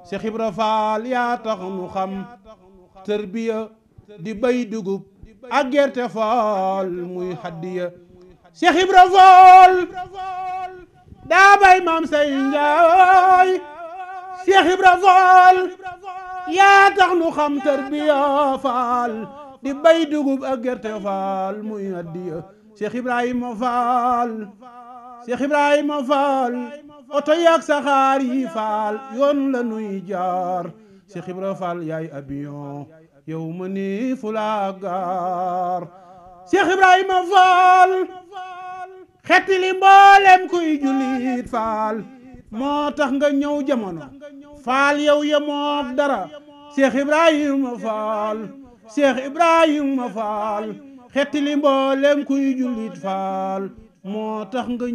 Cheikh Ibra Faal yaa tax nu xam tërbiya di bay dugub ak gerte faal muy haddiya Cheikh Ibra Faal daa bay maam say njaay Cheikh Ibra Faal yaa tax nu xam tërbiya faal di bay dugub ak gerte faal muy haddiya Cheikh Ibrahima Faal Cheikh Ibrahima Faal oto yaag saxaar yi faal yoon la nuy jaar Cheikh Ibrahima Faal yaay avion yow ma ni fu la gaar Cheikh Ibrahima Faal xetti li mboolem kuy jullit faal moo tax nga ñëw jamono faal yow yemook dara Cheikh Ibrahima Faal Cheikh Ibrahima Faal xetti li mboolem kuy jullit faal moo tax nga